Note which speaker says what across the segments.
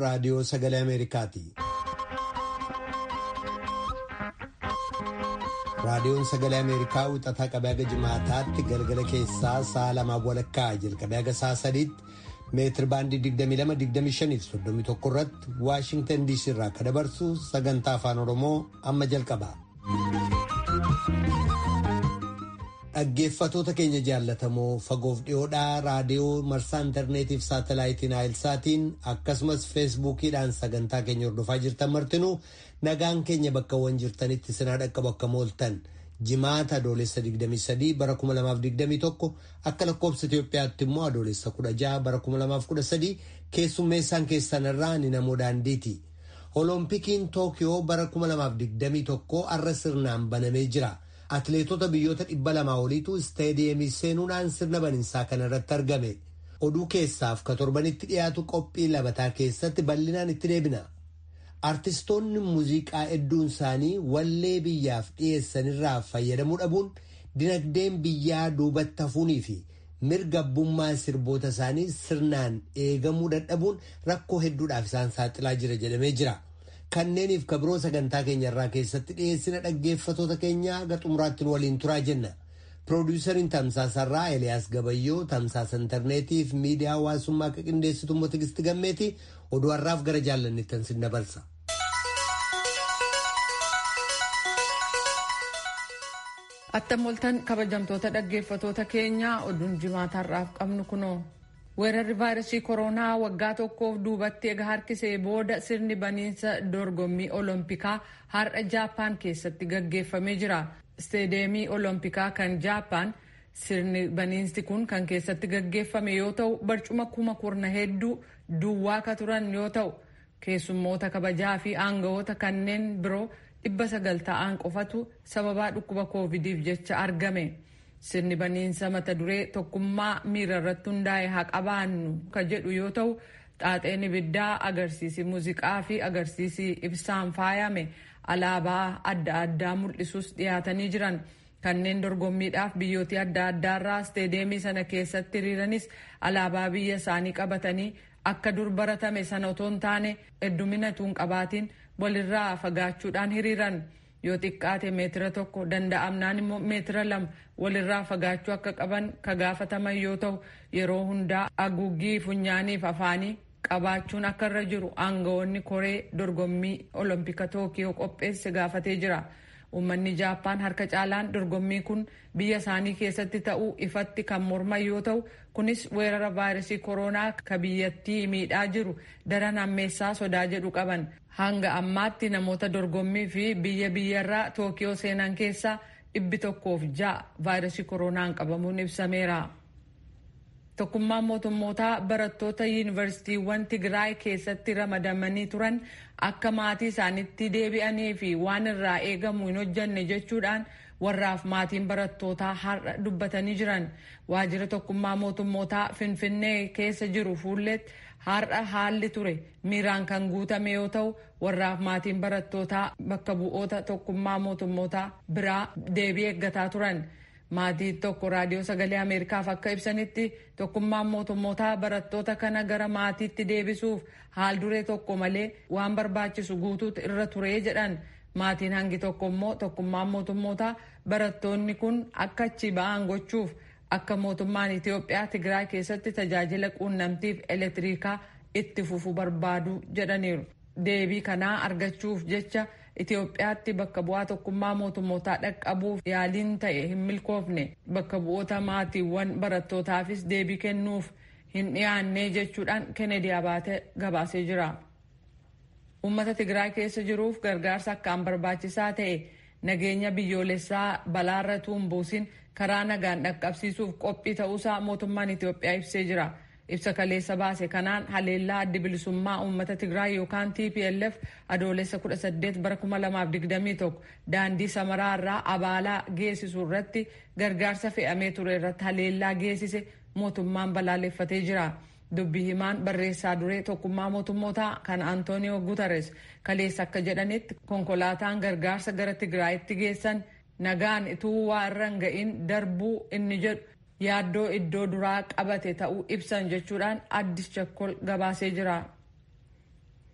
Speaker 1: raadiyoo sagalee Ameerikaati. Raadiyoon sagalee Ameerikaa wixataa qabee haga jimaataatti galgala keessaa sa'a lamaa walakkaa jalqabee haga sa'a sadiitti meetir baandii 22-25 irratti Waashingtan DC irraa akka dabarsu sagantaa afaan Oromoo amma jalqaba. Dhaggeeffatoota keenya jaallatamoo fagoof dhiyoodhaa raadiyoo marsaa intarneetiif saatalaayitiin naayilsaatiin akkasumas feesbuukiidhaan sagantaa keenya hordofaa jirtan martinuu nagaan keenya bakkawwan jirtanitti sinaa dhaqqabu akka mooltan jimaata adoolessa 23 bara 2021 akka lakkoobsa Itoophiyaatti immoo adoolessa 16 bara 2013 keessummeessaan keessanirraa ni namoo daandiiti. Oloompikiin Tookiyoo bara 2021 arra sirnaan banamee jira. Atileetota biyyoota dhibba lamaa oliitu isteediyeemii seenuudhaan sirna baninsaa kana irratti argame. Oduu keessaaf ka torbanitti dhiyaatu qophii labataa keessatti bal'inaan itti deebina. Artistoonni muuziqaa hedduun isaanii wallee biyyaaf dhiyeessanirraa fayyadamuu dhabuun dinagdeen biyyaa duubatti hafuunii fi mirga abbummaa sirboota isaanii sirnaan eegamuu dadhabuun rakkoo hedduudhaaf isaan saaxilaa jira jedhamee jira. Kanneeniif ka biroo sagantaa keenya irraa keessatti dhiyeessina dhaggeeffatoota keenya haga xumuraatti waliin turaa jenna. Piroodyusariin Tamsaasarraa Eliyaas Gabayyoo tamsaasa intarneetiif miidiyaa hawaasummaa akka qindeessitu immoo Tigisti Gammeeti oduu har'aaf gara jaallanittan sin dabarsa.
Speaker 2: Attam oltan kabajamtoota dhaggeeffatoota keenyaa oduun jimaataarraaf qabnu kunoo. weerarri vaayirasii koronaa waggaa tokkoof duubatti eega harkisee booda sirni baniinsa dorgommii oloompikaa har'a jaapaan keessatti gaggeeffamee jira isteedeemii oloompikaa kan jaapaan sirni baniinsi kun kan keessatti gaggeeffame yoo ta'u barcuma kuma kurna hedduu duwwaa ka turan yoo ta'u keessummoota kabajaa fi aangawoota kanneen biroo dhibba sagal ta'an qofatu sababaa dhukkuba koovidiif jecha argame. sirni baniinsa mata duree tokkummaa miira irratti hundaa'e haa qabaannu ka jedhu yoo ta'u xaaxeen ibiddaa agarsiisi muuziqaa fi agarsiisi ibsaan faayame alaabaa adda addaa mul'isus dhiyaatanii jiran kanneen dorgommiidhaaf biyyootii adda addaarraa isteedeemii sana keessatti hiriiranis alaabaa biyya isaanii qabatanii akka dur baratame sana otoo hin taane heddumina tuun qabaatiin walirraa fagaachuudhaan hiriiran. yoo xiqqaate meetira tokko danda'amnaan immoo meetira lama walirraa fagaachuu akka qaban ka gaafataman yoo ta'u yeroo hundaa haguuggii funyaaniif afaanii qabaachuun akka irra jiru aangawoonni koree dorgommii olompika tookiyoo qopheesse gaafatee jira. Uummanni Jaappaan harka caalaan dorgommii kun biyya isaanii keessatti ta'uu ifatti kan morman yoo ta'u kunis weerara vaayirasii koronaa ka biyyattii miidhaa jiru daran hammeessaa sodaa jedhu qaban. Hanga ammaatti namoota dorgommii fi biyya biyyarraa Tookiyoo seenan keessaa dhibbi tokkoof ja'a vaayirasii koronaan qabamuun ibsameera. Tokkummaan mootummootaa barattoota yuunivarsiitiiwwan Tigraay keessatti ramadamanii turan akka maatii isaanitti deebi'anii fi waan irraa eegamu hin hojjanne jechuudhaan warraaf maatiin barattootaa har'a dubbatanii jiran. Waajjira tokkummaa mootummootaa Finfinnee keessa jiru fuulletti har'a haalli ture miiraan kan guutame yoo ta'u warraaf maatiin barattootaa bakka bu'oota tokkummaa mootummootaa biraa deebii eeggataa turan. Maatii tokko raadiyoo sagalee Ameerikaaf akka ibsanitti tokkummaan mootummootaa barattoota kana gara maatiitti deebisuuf haal duree tokko malee waan barbaachisu guutuutu irra turee jedhan. Maatiin hangi tokko immoo tokkummaan mootummootaa barattoonni kun akka achi ba'an gochuuf akka mootummaan Itoophiyaa Tigraay keessatti tajaajila quunnamtiif elektiriikaa itti fufu barbaadu jedhaniiru. Deebii kanaa argachuuf jecha Itoophiyaatti bakka bu'aa tokkummaa mootummootaa dhaqqabuuf yaaliin ta'e hin milkoofne bakka bu'oota maatiiwwan barattootaafis deebii kennuuf hin dhiyaanne jechuudhaan Kennedy Abaate gabaasee jira. Uummata Tigraay keessa jiruuf gargaarsa akkaan barbaachisaa ta'e nageenya biyyoolessaa balaarra tuumbuusin karaa nagaan dhaqqabsiisuuf qophii ta'uusaa mootummaan Itoophiyaa ibsee jira. ibsa kaleessa baase kanaan haleellaa addi bilisummaa uummata Tigraay yookaan TPLF adoolessa 18 bara 2021 daandii samaraa irraa abaalaa geessisu irratti gargaarsa fe'amee ture irratti haleellaa geessise mootummaan balaaleffatee jira. Dubbii himaan barreessaa duree tokkummaa mootummootaa kan Antooniyoo Guterres kaleessa akka jedhanitti konkolaataan gargaarsa gara Tigraayitti geessan nagaan ituu waa irra hin ga'in darbuu inni jedhu yaaddoo iddoo duraa qabate ta'uu ibsan jechuudhaan addis chakkol gabaasee jira.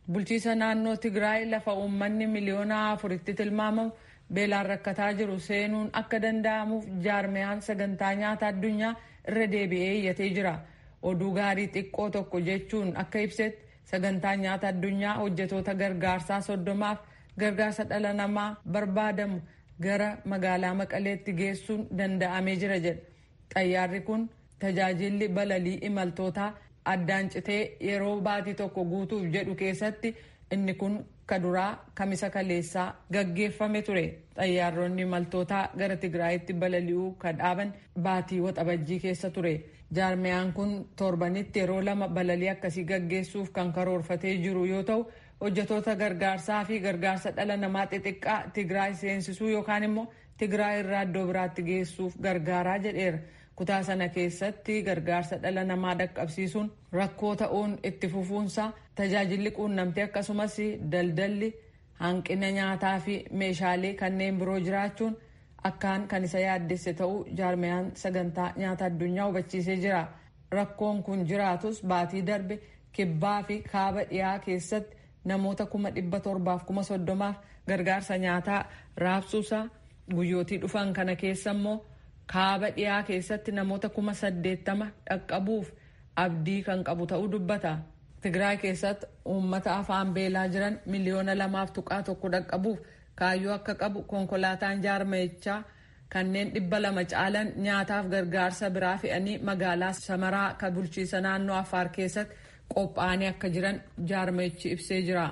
Speaker 2: bulchiisa naannoo tigraay lafa uummanni miliyoona afuritti tilmaamamu beelaan rakkataa jiru seenuun akka danda'amuuf jaarmiyaan sagantaa nyaata addunyaa irra deebi'ee iyyatee jira oduu gaarii xiqqoo tokko jechuun akka ibsetti sagantaa nyaata addunyaa hojjetoota gargaarsaa soddomaaf gargaarsa dhala namaa barbaadamu gara magaalaa maqaleetti geessuun danda'amee jira jedha xayyaarri kun tajaajilli balalii imaltootaa addaan citee yeroo baatii tokko guutuuf jedhu keessatti inni kun kaduraa kamisa kaleessaa gaggeeffame ture xayyaaronni imaltootaa gara tigraayitti balali'uu kan dhaaban baatii waxabajjii keessa ture jaarmiyaan kun torbanitti yeroo lama balalii akkasii gaggeessuuf kan karoorfatee jiru yoo ta'u hojjetoota gargaarsaa fi gargaarsa dhala namaa xixiqqaa tigraay seensisuu yookaan immoo tigraay irraa iddoo biraatti geessuuf gargaaraa jedheera kutaa sana keessatti gargaarsa dhala namaa dhaqqabsiisuun rakkoo ta'uun itti fufuunsa tajaajilli quunnamtii akkasumas daldalli hanqina nyaataa fi meeshaalee kanneen biroo jiraachuun akkaan kan isa yaaddesse ta'uu jaarmiyaan sagantaa nyaata addunyaa hubachiisee jira rakkoon kun jiraatus baatii darbe kibbaa fi kaaba dhiyaa keessatti namoota kuma dhibba torbaaf kuma soddomaaf gargaarsa nyaataa raabsuusaa guyyootii dhufan kana keessa immoo kaaba dhiyaa keessatti namoota kuma saddeettama dhaqqabuuf abdii kan qabu ta'uu dubbata. Tigraay keessatti uummata afaan beelaa jiran miliyoona lamaaf tuqaa tokko dhaqqabuuf kaayyoo akka qabu konkolaataan jaarmayichaa kanneen dhibba lama caalan nyaataaf gargaarsa biraa fe'anii magaalaa samaraa kan bulchiisa naannoo Affaar keessatti qophaa'anii akka jiran jaarmayichi ibsee jira.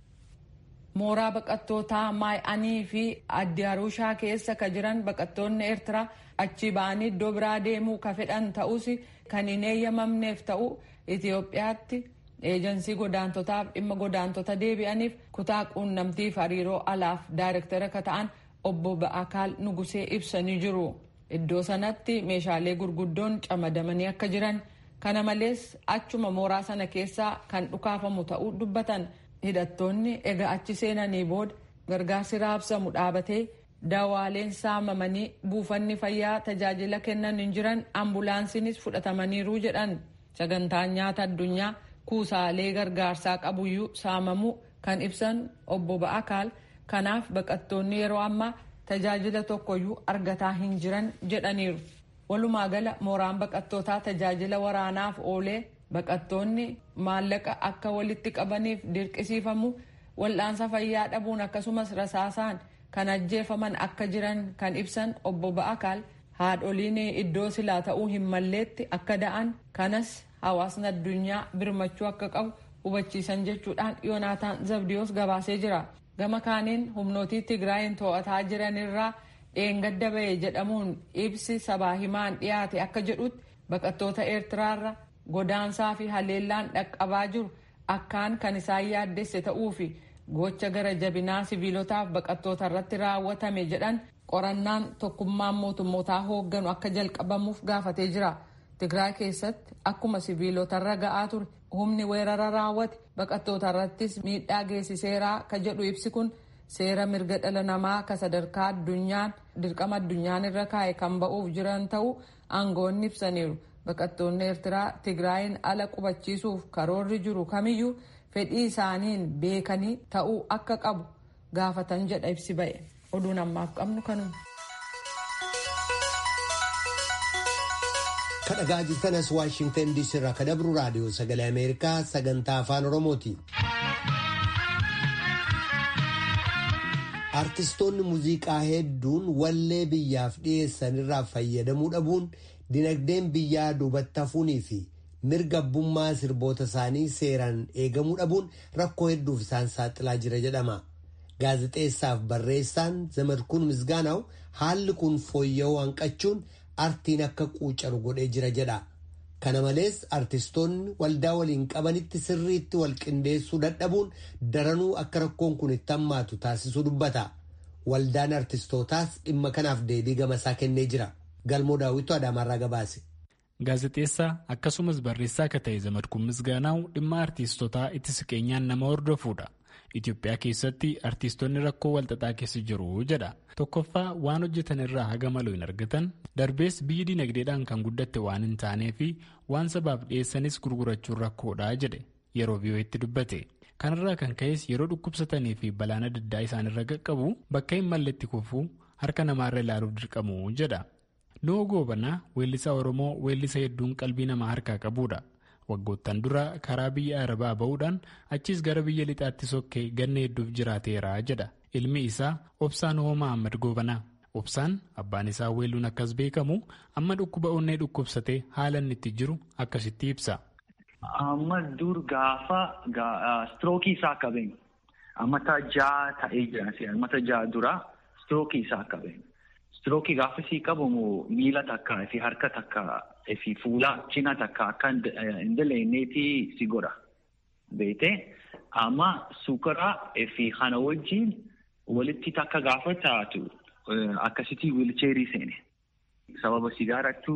Speaker 2: mooraa baqattootaa maay'anii fi addiyaarushaa keessa ka jiran baqattoonni eertiraa achi ba'anii iddoo biraa deemuu ka fedhan ta'us kan hin eeyyamamneef ta'u itiyoophiyaatti eejansii godaantotaaf dhimma godaantota deebi'aniif kutaa quunnamtiif hariiroo alaaf daayirektara ka ta'an obbo Ba'akaal Nugusee ibsanii jiru. Iddoo sanatti meeshaalee gurguddoon camadamanii akka jiran kana malees achuma mooraa sana keessaa kan dhukaafamu ta'uu dubbatan. hidhattoonni egaa achi seenanii booda gargaarsi raabsamu dhaabatee daawaaleen saamamanii buufanni fayyaa tajaajila kennan hin jiran ambulaansiinis fudhatamaniiru jedhan sagantaan nyaata addunyaa kuusaalee gargaarsaa qabuyyuu saamamuu kan ibsan obbo Ba'akaal kanaaf baqattoonni yeroo ammaa tajaajila tokkoyyuu argataa hin jiran jedhaniiru walumaa gala mooraan baqattootaa tajaajila waraanaaf oolee baqattoonni maallaqa akka walitti qabaniif dirqisiifamu wal'aansa fayyaa dhabuun akkasumas rasaasaan kan ajjeefaman akka jiran kan ibsan obbo Ba'akaal haadholiin iddoo silaa ta'uu hin malleetti akka da'an kanas hawaasni addunyaa birmachuu akka qabu hubachiisan jechuudhaan yoonaataan zabdiyoos gabaasee jira gama kaaniin humnootii tigraayin to'ataa jiranirraa dheengadda ba'e jedhamuun ibsi sabaa himaan dhiyaate akka jedhutti baqattoota eertiraarra godaansaa fi haleellaan dhaqqabaa jiru akkaan kan isaan yaaddesse ta'uu fi gocha gara jabinaa siviilotaaf baqattoota irratti raawwatame jedhan qorannaan tokkummaan mootummootaa hoogganu akka jalqabamuuf gaafatee jira. Tigraay keessatti akkuma siviilotarra ga'aa ture humni weerara raawwate baqattoota irrattis miidhaa geessiseeraa ka jedhu ibsi kun seera mirga dhala namaa ka sadarkaa addunyaan dirqama addunyaan irra kaa'e kan ba'uuf jiran ta'uu aangoonni ibsaniiru. baqattoonni eertiraa tigraayin ala qubachiisuuf karoorri jiru kamiyyuu fedhii isaaniin beekanii ta'uu akka qabu gaafatan jedha ibsi ba'e oduun ammaaf qabnu kanuma.
Speaker 1: kadhagaa jirtanas waashingtan diisii irraa ka dabru raadiyoo sagalee ameerikaa sagantaa afaan oromooti. artistoonni muuziqaa hedduun wallee biyyaaf dhiyeessan irraa fayyadamuu dhabuun dinagdeen biyyaa duubatti hafuunii fi mirga abbummaa sirboota isaanii seeraan eegamuu dhabuun rakkoo hedduuf isaan saaxilaa jira jedhama. Gaazexeessaaf barreessaan Zamadkuun Misgaanaw haalli kun fooyya'uu hanqachuun artiin akka quucaru godhee jira jedha. Kana malees artistoonni waldaa waliin qabanitti sirriitti wal qindeessuu dadhabuun daranuu akka rakkoon kun itti hammaatu taasisuu dubbata. Waldaan artistootaas dhimma kanaaf deebii gamasaa kennee jira. Galmoo daawwitu Adaamaarraa gabaase.
Speaker 3: Gaazexeessaa akkasumas barreessaa akka ta'e Zamadkuun Misgaanaaw dhimma artistotaa itti siqeenyaan nama hordofuudha. Itoophiyaa keessatti artistoonni rakkoo walxaxaa keessa jiru jedha. Tokkoffaa waan hojjetan irraa haga maluu hin argatan darbees biyyi dinagdeedhaan kan guddatte waan hin taanee fi waan sabaaf dhiyeessanis gurgurachuun rakkoodha jedhe yeroo biyyooti dubbate. kanarraa kan ka'es yeroo dhukkubsatanii fi balaan adda addaa isaanirra qaqqabu bakka hin malletti kufuu harka namaarra ilaaluuf dirqamu jedha. Noo goobanaa weellisaa Oromoo weellisa hedduun qalbii namaa harkaa qabudha. Waggoottan dura karaa biyya Arabaa ba'uudhaan achiis gara biyya lixaatti sokkee ganna hedduuf jiraateera jedha. Ilmi isaa Obsaan Hoo Mahammad Goobanaa. Obsaan abbaan isaa weelluun akkas beekamu amma dhukkuba onnee dhukkubsatee haala inni itti jiru akkasitti ibsa.
Speaker 4: Amma dur gaafa strookii isaa qabeen ammata ja'a ta'ee jira ammata ja'a dura strookii isaa qabeen. Strookii gaafa sii qabamu miila takka fi harka takka fi fuula cina takka akka hin daleenneeti si godha. Beete amma suukara fi kana wajjin walitti takka gaafa taatu akkasitti wiilcheerii seene. Sababa sigaarattu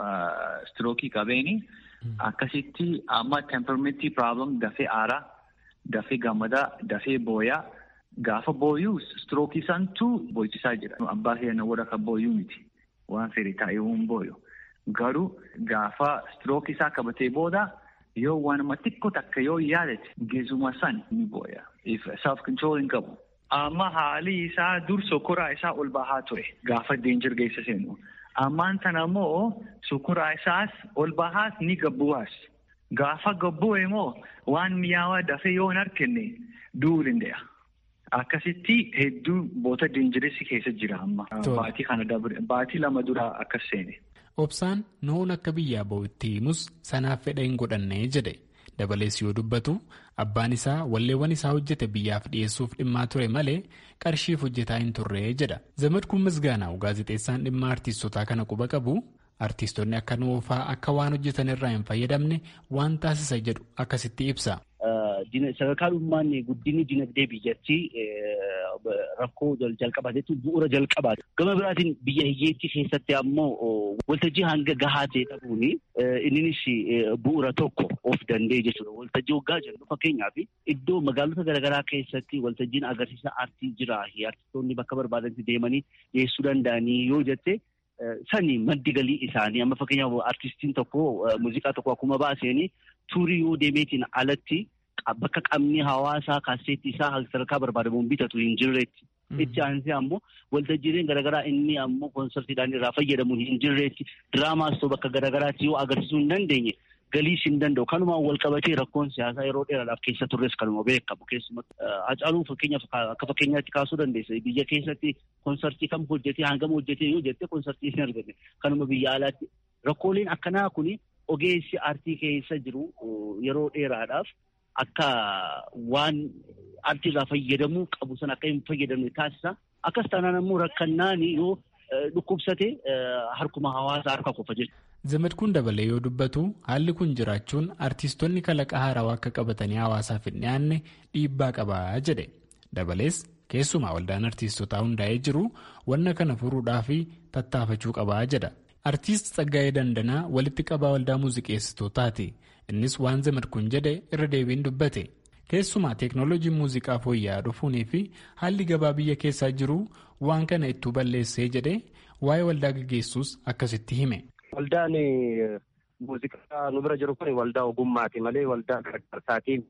Speaker 4: strookii qabeeni akkasitti amma temperamentii problem dafee aaraa dafee gammadaa dafee booyaa. Gaafa booyuu strookii santu booyisaa jira. Abbaa keenya warra kan booyuu miti. Waan fedhe taa'ee hin booyu. Garuu gaafa strookii isaa qabatee booda yoo waanuma xiqqoo takka yoo yaadate geezuma san ni booya. Self control hin qabu. Amma haalli isaa dur sokoraa isaa ol bahaa ture. Gaafa deenjir geessa seenu. Ammaan tana immoo sokoraa isaas ol bahaas ni gabbu'aas. Gaafa gabbu'e immoo waan mi'aawaa dafee yoo hin argine du'uu danda'a. Akkasitti hedduu boota deenjireessi keessa jira amma. Baatii kana dabre baatii lama dura akkas seene.
Speaker 3: Obsaan noon akka biyyaa ba'u itti himus sanaaf fedha hin godhanne jedhe. Dabalees yoo dubbatu abbaan isaa walleewwan isaa hojjete biyyaaf dhiyeessuuf dhimmaa ture malee qarshiif hojjetaa hin turre jedha. Zamadkuun Misgaanaa'u gaazexeessaan dhimma artiistotaa kana quba qabu. Artiistonni akka nuufaa akka waan hojjetan irraa hin fayyadamne waan taasisa jedhu akkasitti ibsa.
Speaker 5: Sadarkaa dhummaan guddinni dinagdee biyyattii rakkoo jalqabaa jechuun bu'uura jalqabaati. Gama biraatiin biyya hiyyeettii keessatti ammoo waltajjii hanga gahaa ta'e dhabuun innis bu'uura tokko of danda'e jechuudha. Waltajjii waggaa jennu fakkeenyaaf iddoo magaalota garaagaraa keessatti waltajjiin agarsiisa aartii jira. Artistoonni bakka barbaadanitti deemanii dhiyeessuu danda'anii yoo jette sani maddi galii isaanii amma fakkeenyaaf artistiin tokko muuziqaa tokko akkuma baaseen tuurii yoo deemeetiin alatti bakka qabni hawaasaa kaaseetti isaa sadarkaa barbaadamuun bitatu hin jirreetti. Itti aansee ammoo waltajjiileen garaagaraa inni ammoo koonsartiidhaan irraa fayyadamuun hin jirreetti. Diraamaas ta'u bakka garaagaraatti yoo agarsiisuu hin dandeenye galiis hin danda'u. Kanumaan wal qabatee rakkoon siyaasaa yeroo dheeraadhaaf keessa turres kanuma beekamu. Keessumatti Hacaaluu fakkeenyaaf akka fakkeenyaatti kaasuu dandeessa. Biyya keessatti koonsartii kam hojjetee hangam hojjetee yoo jette koonsartii hin argate. Kanuma biyya alaatti rakkooleen akkanaa kun ogeessi aartii keessa jiru yeroo dheeraadhaaf akka waan aartiirraa fayyadamuu qabu san akka hin fayyadamne taasisa. Akkas taanaan ammoo rakkannaan yoo dhukkubsate harkuma hawaasaa harka qofa jechuudha.
Speaker 3: Zamadkuun dabalee yoo dubbatu haalli kun jiraachuun artiistonni kalaqa haarawaa akka qabatanii hawaasaaf hin dhiyaanne dhiibbaa qabaa jedhe. Dabalees keessumaa waldaan artiistotaa hundaa'ee jiru wanna kana furuudhaaf tattaafachuu qabaa jedha. Artiist Tsaggaayee Dandanaa walitti qabaa waldaa muuziqeessitootaati. Innis waan Zamadkuun jedhe irra deebiin dubbate. Keessumaa teeknooloojiin muuziqaa fooyya'aa dhufuunii fi haalli gabaa biyya keessaa jiru waan kana ittuu balleessee jedhee waa'ee waldaa gaggeessuus akkasitti hime.
Speaker 6: Waldaan muuziqaa nu bira jiru kun waldaa ogummaati malee waldaa gargaarsaatiin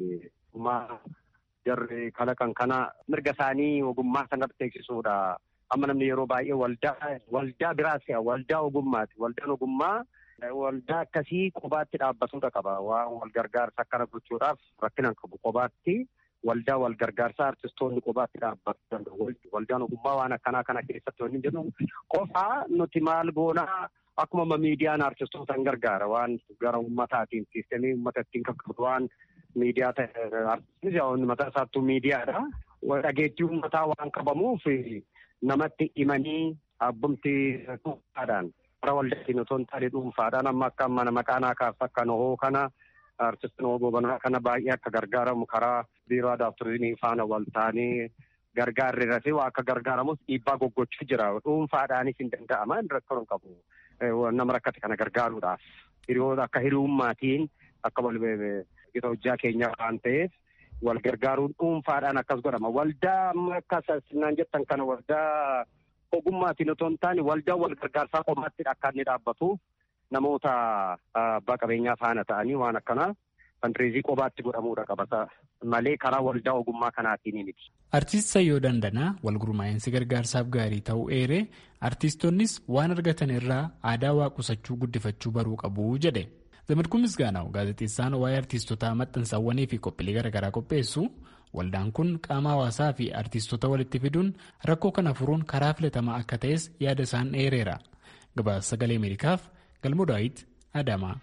Speaker 6: jarri kalaqan kana mirga isaanii ogummaa sanatti beeksisuudha. Amma namni yeroo baay'ee waldaa waldaa biraas waldaa ogummaati. Waldaan ogummaa waldaa akkasii qobaatti dhaabbatuudha qaba. Waan wal gargaarsa akkana gochuudhaaf rakkinaan qabu qobaatti waldaa wal gargaarsaa artistoonni qobaatti dhaabbachuu danda'u. Waldaan ogummaa waan akkanaa kana keessatti wanni jennu qofaa nuti maal goonaa akkuma miidiyaan artistoota hin gargaara waan gara ummataatiin siistemii ummata ittiin qaqqabdu waan miidiyaa ta'e artistiin mataa isaattuu miidiyaadha. Dhageettii ummataa waan qabamuuf namatti himanii abbumti dhuunfaadhaan bara waldaatiin otoo hin taane dhuunfaadhaan amma akka mana maqaanaa kaasa akka nohoo kana artistiin gobanaa kana baay'ee akka gargaaramu karaa biiroo aadaa turizimii faana wal taanee gargaarri irratti waa akka gargaaramus dhiibbaa goggochuu jira dhuunfaadhaanis hin danda'ama rakkoo hin qabu nama rakkate kana gargaaruudhaaf hiriyoota akka hiriyummaatiin akka wal gita hojjaa keenya waan ta'eef wal gargaaruun dhuunfaadhaan akkas godhama. Waldaa amma akka naan jettan kana waldaa ogummaatiin otoo hin taane waldaa wal gargaarsaa qomaatti akka inni dhaabbatu namoota abbaa qabeenyaa faana ta'anii waan akkanaa fandireezii qobaatti godhamuudha qabata malee karaa waldaa ogummaa kanaatiin miti.
Speaker 3: Artiist Sayyoo Dandanaa wal gurmaa'insi gargaarsaaf gaarii ta'uu eeree artiistonnis waan argatan irraa aadaa waa qusachuu guddifachuu baruu qabu jedhe. Zamadkuun Misgaanaw gaazexeessaan waa'ee artiistotaa maxxansaawwanii fi qophiilee garaagaraa qopheessu waldaan kun qaama hawaasaa fi artiistota walitti fiduun rakkoo kana furuun karaa filatamaa akka ta'es yaada isaan dheereera. Gabaasa sagalee Ameerikaaf Galmoo Daawit Adamaa.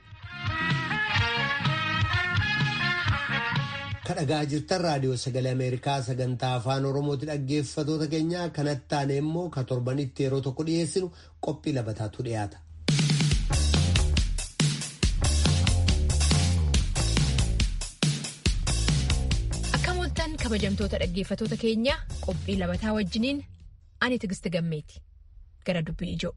Speaker 1: kadhagaa jirtan raadiyoo sagalee ameerikaa sagantaa afaan oromooti dhaggeeffatoota keenya kanatti aane immoo ka torbanitti yeroo tokko dhiyeessinu qophii labataatu dhiyaata.
Speaker 7: akka mooltan kabajamtoota dhaggeeffatoota keenya qophii labataa wajjiniin ani tigisti gammeeti gara dubbii ijoo.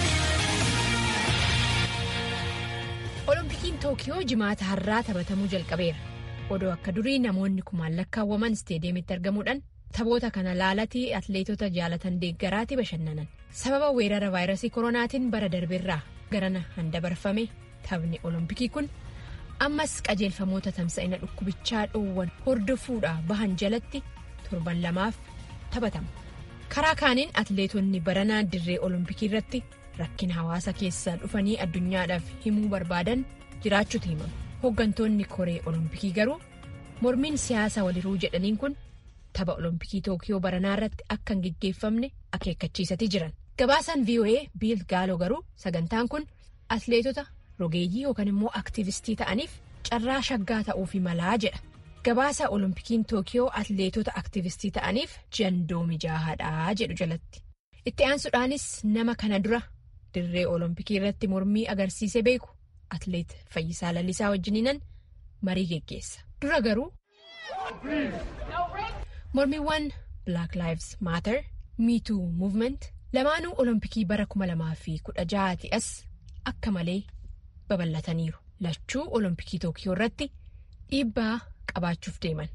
Speaker 7: Oloompikiin Tookiyoo jimaata har'aa taphatamuu jalqabeera. Odoo akka durii namoonni kumaan lakkaawwaman isteediyeemitti argamuudhaan taphoota kana laalatii atleetota jaalatan deeggaraatti bashannanan. Sababa weerara vaayirasii koronaatiin bara darbeerraa garana handabarfame taphni Oloompikii kun ammas qajeelfamoota tamsa'ina dhukkubichaa dhoowwan hordofuudhaa bahan jalatti torban lamaaf taphatama. Karaa kaaniin atleetonni baranaa dirree Oloompikii irratti. Rakkina hawaasa keessaa dhufanii addunyaadhaaf himuu barbaadan jiraachuutu himama. Hooggantoonni koree Olompikii garuu mormiin siyaasa waliruu jedhaniin kun tapha Olompikii Tookiyoo baranaa irratti akka hin gaggeeffamne akeekkachiisatii jiran. Gabaasaan VOA Biil Gaaloo garuu sagantaan kun atleetota rogeeyyii yookaan immoo aktivistii ta'aniif carraa shaggaa ta'uufi malaa jedha. Gabaasa Olompikiin Tookiyoo atleetota aktivistii ta'aniif jandoo mijaa'aadhaa jedhu jalatti. Itti aansuudhaanis nama kana dura. dirree olompikii irratti mormii agarsiise beeku atleet Fayyisaa Lalisaa wajjiniinan marii geggeessa. Dura garuu mormiiwwan Black Lives Matter, Me Too Movement lamaanuu olompikii bara 2016 as akka malee babal'ataniiru. Lachuu olompikii Tookiyoo irratti dhiibbaa qabaachuuf deeman.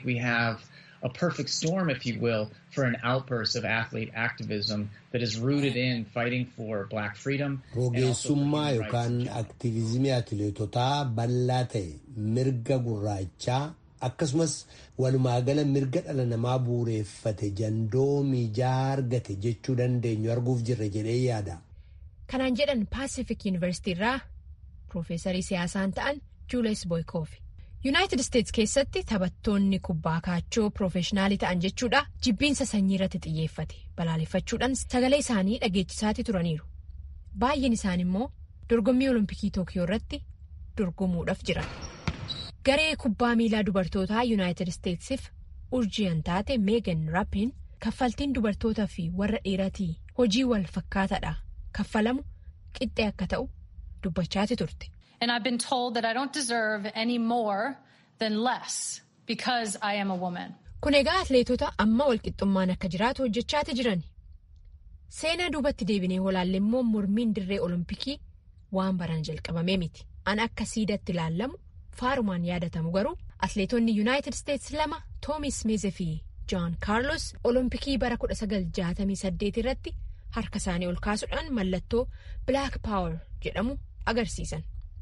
Speaker 8: a perfect storm, if you will, for an outburst of athlete activism that is rooted in fighting for black freedom.
Speaker 1: Rogeessummaa yookaan aktiviizimii atileetotaa bal'aa ta'e mirga gurraachaa akkasumas walumaagala mirga dhala namaa bu'uureeffate jandoo miijaa argate jechuu dandeenyu arguuf jirra jedhee yaada.
Speaker 7: Kanaan jedhan Pacific University irraa Piroofeesarii siyaasaan ta'an Juules Boykoofi. Yuunaayitid Isteets keessatti taphattoonni kubbaa kaachoo piroofeshinaalii ta'an jechuudha jibbiinsa sanyii irratti xiyyeeffate balaaleffachuudhaan sagalee isaanii dhageechisaati turaniiru. Baay'een isaan immoo dorgommii olompikii Tookiyoo irratti dorgomuudhaaf jiran. Garee kubbaa miilaa dubartootaa Yuunaayitid Isteetsiif urjiyan taate Meegan Raappiin kaffaltiin dubartootaa fi warra dhiiratii hojii wal fakkaataadha kaffalamu qixxee akka ta'u dubbachaati turte.
Speaker 9: And I've been told that I don't deserve any more than less because I am a woman.
Speaker 7: Kun egaa atleetota amma walqixxummaan akka jiraatu hojjechaati jiran. Seenaa duubatti deebinee olaalle immoo mormiin dirree olompikii waan baran jalqabamee miti. An akka siidatti ilaallamu faarumaan yaadatamu garuu atleetonni Yuunaayitid Isteets lama Toomi Smiiz fi Joon Kaarlos olompikii bara 1968 irratti harka isaanii ol kaasuudhaan mallattoo Black Power jedhamu agarsiisan.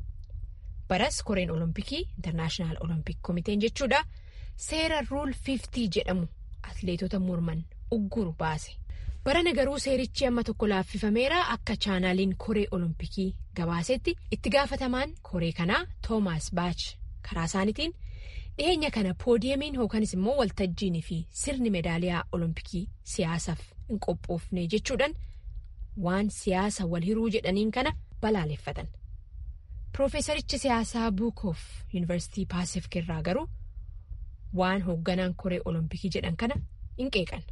Speaker 7: baras koreen olompikii intarnaashinaal olompik komiteen jechuudha seera ruul 50 jedhamu atleetota morman ugguru baase barana garuu seerichi amma tokko laaffifameera akka chaanaaliin koree olompikii gabaasetti itti gaafatamaan koree kanaa toomaas baach karaa isaaniitiin dhiyeenya kana poodiyamiin yookanis immoo waltajjiin fi sirni meedaaliyaa olompikii siyaasaaf hin qophoofne jechuudhaan waan siyaasa wal hiruu jedhaniin kana balaaleffatan. Piroofeesarichi siyaasaa buukoof yuunivarsiitii paasifik irraa garuu waan hoogganaan koree olompikii jedhan kana hin qeeqan.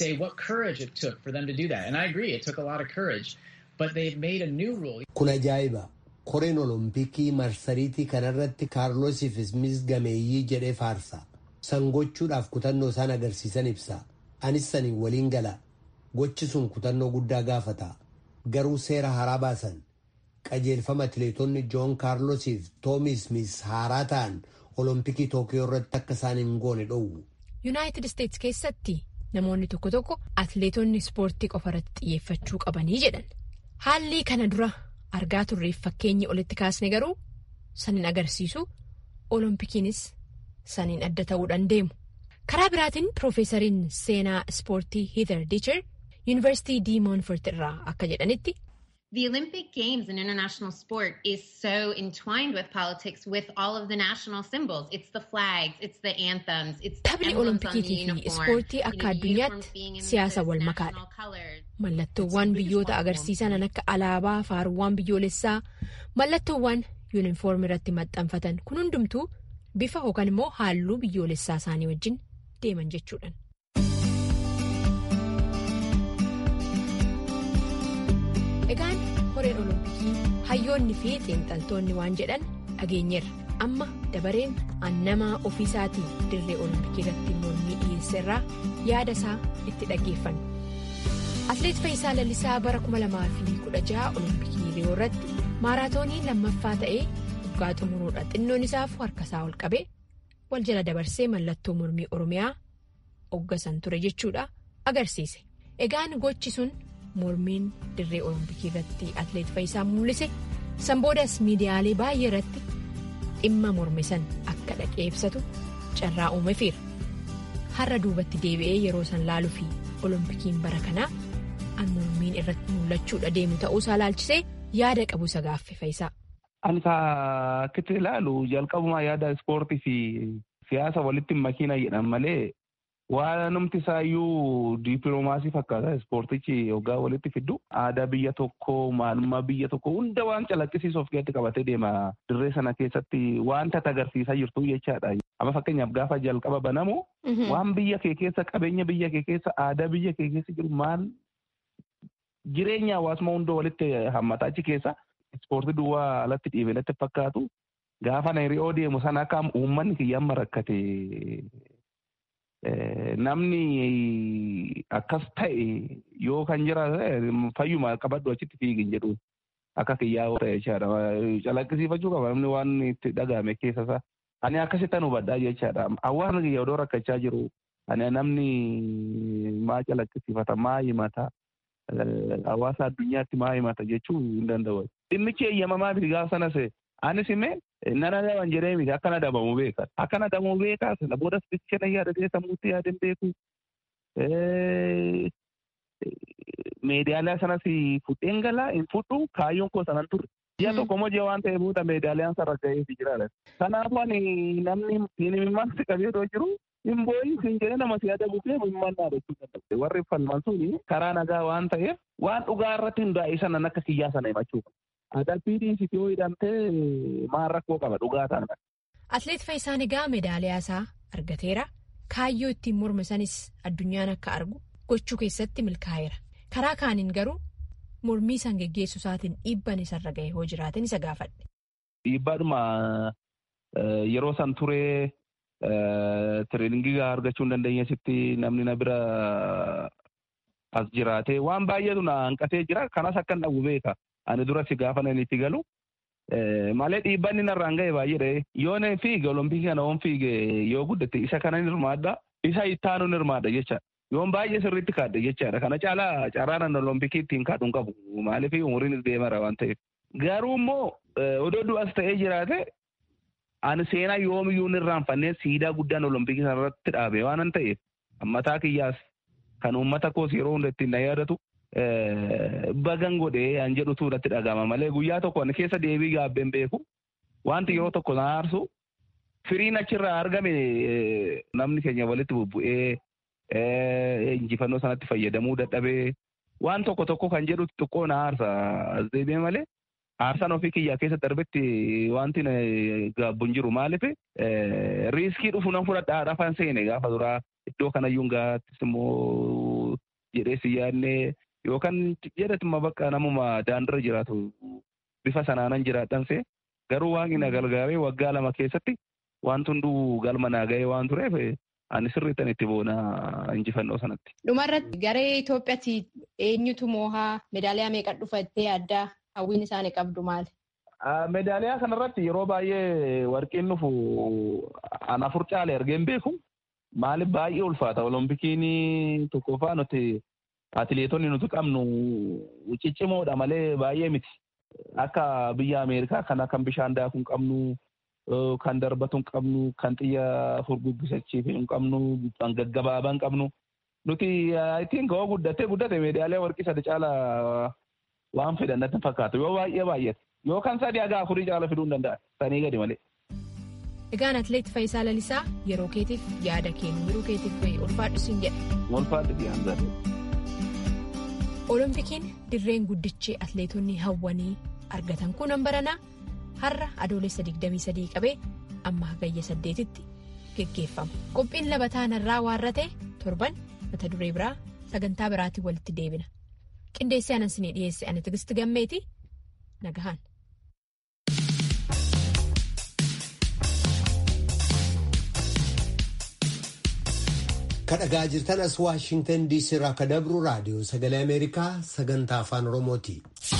Speaker 1: Kun ajaa'iba! Koreen olompikii marsariitii kanarratti kaarloosiif ismiis gameeyyii jedhee faarsa. San gochuudhaaf kutannoo isaan agarsiisan ibsa. Anis saniin waliin gala. Gochi sun kutannoo guddaa gaafata. Garuu seera haaraa baasan. qajeelfama atileetonni joon kaarlosiif toomi ismiis haaraa ta'an olompikii tookiyoo irratti akka isaan hin goone dhoowwu.
Speaker 7: yuunaayitid isteets keessatti namoonni tokko tokko atileetonni ispoortii qofa irratti xiyyeeffachuu qabanii jedhan haalli kana dura argaa turreef fakkeenyi olitti kaasne garuu san hin agarsiisu Oloompikiinis saniin adda ta'uudhaan deemu. Karaa biraatiin Piroofeesariin seenaa ispoortii Heather Dicher Yuunivarsiitii Diimoonfort irraa akka jedhanitti.
Speaker 10: The Olympic Games in international sport is so entwined with politics with all of the national symbols. It's the flags, it's the anthems, it's the
Speaker 7: Taphni
Speaker 10: emblems on the
Speaker 7: Oloompikiitii fi
Speaker 10: uniform.
Speaker 7: ispoortii
Speaker 10: You
Speaker 7: akka
Speaker 10: know, the uniforms
Speaker 7: addunyaatti
Speaker 10: being in
Speaker 7: siyaasa
Speaker 10: those
Speaker 7: wal
Speaker 10: national
Speaker 7: makaadha.
Speaker 10: colors.
Speaker 7: Mallattoowwan biyyoota agarsiisan akka alaabaa, faaruuwwan biyyoolessaa, mallattoowwan yuunifoormii irratti maxxanfatan kun hundumtuu bifa yookaan immoo halluu biyyoolessaa isaanii wajjin deeman jechuudha. Egaan horeen olompikii hayyoonni fi xiinxaltoonni waan jedhan dhageenyeerra. Amma dabareen annamaa ofiisaatiin dirree olompikii irratti mormii dhiyeesse irraa yaada isaa itti dhaggeeffannu. Atileet Fayyisaa Lallisaa bara 2016 olompikii Riyoo irratti maaraatoonii lammaffaa ta'ee waggaa xumuruudha. Xinnoon isaaf harkasaa ol qabee wal jala dabarsee mallattoo mormii Oromiyaa hoggasan ture jechuudha agarsiise. Egaan gochi sun mormiin dirree olompikii irratti atileet Fayyisaa mul'ise sanboodas miidiyaalee baay'ee irratti dhimma morme san akka dhaqee ibsatu carraa uumefiira. Har'a duubatti deebi'ee yeroo san laaluu fi olompikiin bara kanaa an mormiin irratti mul'achuudha deemu ta'uusaa laalchisee yaada qabu isa gaaffe Fayyisaa.
Speaker 11: Ani akkatti ilaalu jalqabumaa yaada ispoortii fi siyaasa walitti makiina jedhan malee waan namti isaayyuu diipiloomaasii fakkaata ispoortichi hoggaa walitti fiddu aadaa biyya tokkoo maalummaa biyya tokkoo hunda waan calaqqisiisuuf keessatti qabatee deema dirree sana keessatti wanta agarsiisaa jirtu jechaadha. Amma fakkeenyaaf gaafa jalqaba banamu waan biyya kee keessa qabeenya biyya kee keessa aadaa biyya kee keessa jiru maal jireenya hawaasummaa hunda walitti hammataa achi keessa ispoortii duwwaa alatti dhiibee natti fakkaatu gaafa naayiroo deemu sana akka uummanni kiyyaan rakkate namni akkas ta'e yoo kan jiraate fayyuma qabadhu achitti fiigin jedhu akka kiyyaa ta'e jechaadha. Calaqqisiifachuu qaba namni waan itti dhagahame keessa isaa. Ani akkasittan hubadhaa jechaadha. Hawaasni kiyya odoo rakkachaa jiru ani namni maa calaqqisiifata maa himata hawaasa addunyaatti maa himata jechuu hin danda'u. Dhimmichi eeyyamamaa miti gaafa sanas anis immoo nana dhaban jedhee miti akkana dhabamu beeka. Akkana dhabamu beeka sana boodas bicha na yaadatee sammuutti yaadeen beeku. Meedaaliyaa sanas fudheen galaa hin fudhu kaayyoon koo sanan turre. Ji'a tokko moo ji'a waan ta'eef booda meedaaliyaan sarara ga'eefi jiraadha. Kanaafuu ani namni himimmaan si qabee yoo jiru hin boo'in siin jedhee nama si yaada buufee himimmaan dhaadachuu danda'u. Warri falman suni karaa nagaa waan ta'eef waan dhugaa irratti hundaa'e sanan akka kiyyaa sana himachuu qaba. Adabbiin si yoo hidhamtee maal rakkoo qaba dhugaa ta'an.
Speaker 7: Atileet Fayyisaan egaa meedaaliyaa isaa argateera. Kaayyoo ittiin morme sanis addunyaan akka argu gochuu keessatti milkaa'eera. Karaa kaaniin garuu mormii san geggeessuu isaatiin dhiibban isarra ga'e hoo jiraatin isa gaafadhe.
Speaker 11: Dhiibbaadhuma yeroo san turee tireeningii argachuu hin dandeenyeesitti namni na bira as jiraate waan baay'eetu na hanqatee jira kanas akka hin dhabu beeka. Ani dura si gaafa nan itti galu malee dhiibbanni narraan ga'e baay'eedha. Yoo na fiige olompikii kana oon fiige yoo guddate isa kana ni hirmaadha isa ittaanu ni hirmaadha jecha. Yoon baay'ee sirriitti kaadde jechaadha. Kana caalaa carraan olompikii ittiin kaadhu hin qabu. Maaliif umriin deemara waan ta'eef. Garuu immoo odoo du'as ta'ee jiraate ani seenaa yoomiyyuu hin irraanfannee siidaa guddaan olompikii sanarratti dhaabe waan ta'eef mataa kiyyaas kan uummata koos yeroo hunda ittiin na yaadatu bagan godhee an jedhutu irratti dhagama malee guyyaa tokko ani keessa deebii gaabbeen beeku wanti yeroo tokko na aarsu firiin achirraa argame namni keenya walitti bubbu'ee injifannoo sanatti fayyadamuu dadhabee waan tokko tokko kan jedhu xiqqoo na aarsa as deebi'ee malee aarsaan ofii kiyyaa keessa darbetti wanti na gaabbuun jiru maaliif riiskii dhufu nan fudhadhaa rafan seene gaafa duraa iddoo kanayyuun gaattis immoo jedhee si yaadnee yookaan jedhatuma bakka namuma daandira jiraatu bifa sanaanan jiraadhan see garuu waaqni na gargaaree waggaa lama keessatti wanti hunduu galma naa ga'ee waan tureef ani sirriittan itti boona injifannoo sanatti.
Speaker 12: Dhumarratti garee Itoophiyaatti eenyutu moohaa meedaaliyaa meeqa dhufattee addaa hawwiin isaanii qabdu maali?
Speaker 11: Meedaaliyaa kanarratti yeroo baay'ee warqiin dhufu ana afur caale argeen beeku. Maaliif baay'ee ulfaata olompikiin tokkoffaa nuti atileetonni nuti qabnu ciccimoodha malee baay'ee miti. Akka biyya Ameerikaa kana kan bishaan daakuu qabnu kan darbatu hin qabnu kan xiyya furguggisachiif hin qabnu kan gaggabaabaa hin qabnu nuti ittiin ka'oo guddatee guddate meedaalee warqii sadi caala waan fedhan natti fakkaatu yoo baay'ee baay'ate yoo kan sadii haga afurii caala fiduu hin danda'a sanii gadi malee.
Speaker 7: Egaan atileet Faayisaa Lalisaa yeroo keetiif yaada kennu yeroo keetiif ulfaadhu siin jedha.
Speaker 11: Ulfaadhu biyyaansaa.
Speaker 7: Oloompikiin dirreen guddichi atileetonni hawwanii argatan kun hanbaranaa har'a adoolessa 23 qabee amma hagayya 8tti geggeeffama. Qophiin labataan irraa waarratee torban mata duree biraa sagantaa biraatiin walitti deebina. Qindeessee anan sinii dhiyeesse ani tigisti gammeeti nagahaan.
Speaker 1: kadhagaa jirtan as waashingtan diisii irraa akka dabru raadiyoo sagalee ameerikaa sagantaa afaan oromooti.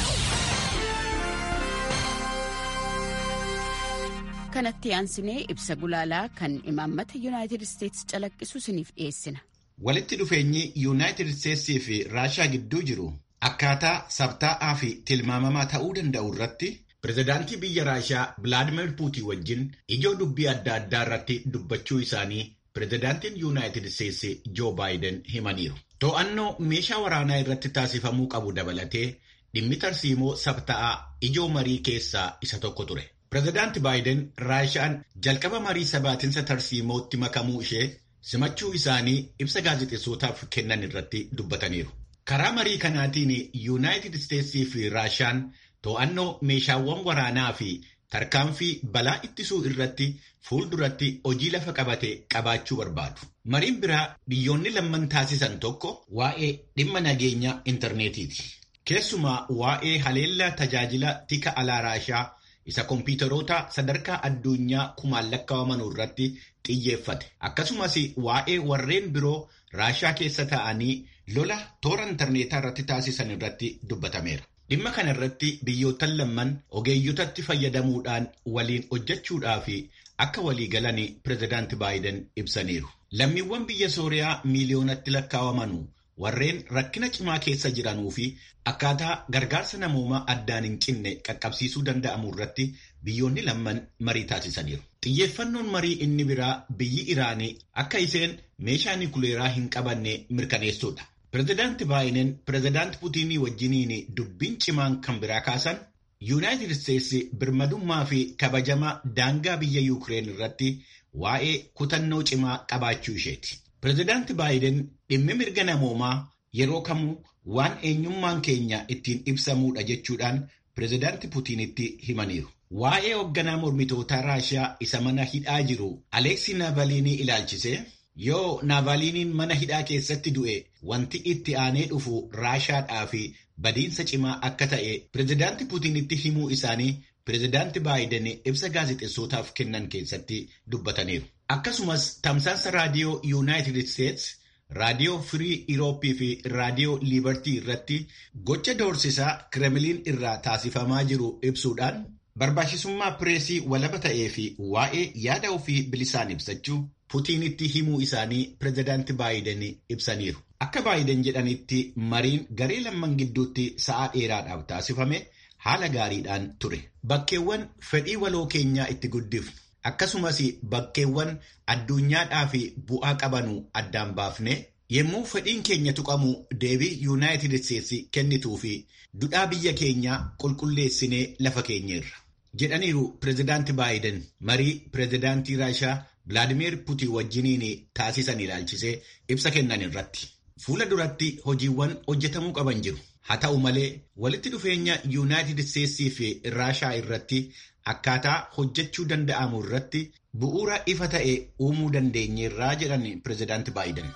Speaker 13: kanatti aansinee ibsa gulaalaa kan imaammata yuunaayitid isteetsi calaqqisu siniif dhiyeessina.
Speaker 14: walitti dhufeenyi yuunaayitid isteetsii fi raashaa gidduu jiru akkaataa sabtaa'aa fi tilmaamamaa ta'uu danda'u irratti pirezidaantii biyya raashaa vilaadimeer puutiin wajjin ijoo dubbii adda addaa irratti dubbachuu isaanii pirezidaantiin yuunaayitid isteetsi joo baayiden himaniiru. To'annoo meeshaa waraanaa irratti taasifamuu qabu dabalatee dhimmi tarsiimoo sabta'aa ijoo marii keessaa isa tokko ture. Pirezidaanti baayiden raashaan jalqaba marii sabaatinsa tarsiimootti makamuu ishee simachuu isaanii ibsa gaazexeessootaaf kennan irratti dubbataniiru. Karaa marii kanaatiin yuunaayitid isteetsii fi raashaan to'annoo meeshaawwan waraanaa fi tarkaanfii balaa ittisuu irratti fuulduratti hojii lafa qabate qabaachuu barbaadu. Mariin biraa biyyoonni lamman taasisan tokko waa'ee dhimma nageenya intarneetiiti. Keessumaa waa'ee haleellaa tajaajila tika alaa raashaa isa kompiitaroota sadarkaa addunyaa kumaan lakkaa'amanuu irratti xiyyeeffate. Akkasumas waa'ee warreen biroo raashaa keessa ta'anii lola toora intarneetaa irratti taasisan irratti dubbatameera. Dhimma kana irratti biyyoottan lamman ogeeyyotatti fayyadamuudhaan waliin hojjechuudhaa fi akka walii galan pirezidaanti baayiden ibsaniiru. Lammiiwwan biyya Sooriyaa miiliyoonatti lakkaa'amanuu warreen rakkina cimaa keessa jiranuu fi akkaataa gargaarsa namoomaa addaan hin cinne qaqqabsiisuu danda'amu irratti biyyoonni lamman marii taasisaniiru. Xiyyeeffannoon marii inni biraa biyyi Iraanii akka isheen meeshaa nikuleeraa hin qabanne mirkaneessuudha. Pireezidaanti Baayiden Pireezidaanti Puutiinii wajjiniin dubbiin cimaan kan biraa kaasan Yuunaayitid Isteetsi birmadummaa fi kabajama daangaa biyya Yuukireen irratti waa'ee kutannoo cimaa qabaachuu isheeti. Pireezidaanti Baayiden dhimmi mirga namoomaa yeroo kamuu waan eenyummaan keenya ittiin ibsamuudha jechuudhaan Pireezidaanti Puutiinitti himaniiru. Waa'ee hoogganaa mormitootaa Raashiyaa isa mana hidhaa jiru Aleeksii Naavaliinii ilaalchisee yoo Naavaliiniin mana hidhaa keessatti du'e wanti itti aanee dhufu Raashaadhaa fi badiinsa cimaa akka ta'e pireezidaanti Puutiinitti himuu isaanii pireezidaanti Baayiden ibsa gaazexeessootaaf kennan keessatti dubbataniiru. Akkasumas tamsaasa raadiyoo Yuunaayitid Isteetsi, raadiyoo Firii Irooppii fi raadiyoo Liibartii irratti gocha doorsisaa Kiremiliin irraa taasifamaa jiru ibsuudhaan barbaachisummaa pireesii walaba ta'ee fi waa'ee yaada ofii bilisaan ibsachuu Puutiinitti himuu isaanii pireezidaanti Baayiden ibsaniiru. Akka Baayiden jedhanitti mariin garee lamman gidduutti sa'a dheeraadhaaf taasifame haala gaariidhaan ture. Bakkeewwan fedhii waloo keenyaa itti guddifnu akkasumas bakkeewwan addunyaadhaa fi bu'aa qabanu addaan baafne yommuu fedhiin keenya tuqamu deebii yuunaayitid isteetsi kennituu fi dudhaa biyya keenyaa qulqulleessinee lafa keenyeerra. jedhaniiru pireezidaanti baayiden marii pireezidaantii raashaa vilaadimeer puutiin wajjiniin taasisan ilaalchisee ibsa kennan irratti. Fuula duratti hojiiwwan hojjetamuu qaban jiru. Haa ta'u malee walitti dhufeenya yuunaayitid isteetsii fi raashaa irratti akkaataa hojjechuu danda'amu irratti bu'uura ifa ta'e uumuu dandeenyeerraa jedhan pireezidaanti baayiden.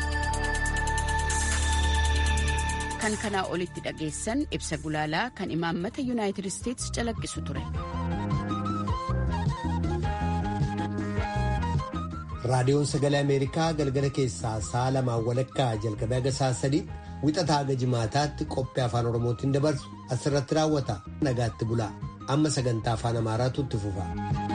Speaker 13: kan kanaa olitti dhageessan ibsa gulaalaa kan imaammata yuunaayitid isteetsi calaqqisu ture.
Speaker 1: raadiyoon sagalee ameerikaa galgala keessaa sa'a lamaan walakkaa jalqabee haga sa'a sadii wixataa haga jimaataatti qophii afaan oromootiin dabarsu asirratti raawwata nagaatti bulaa amma sagantaa afaan amaaraatu itti fufa.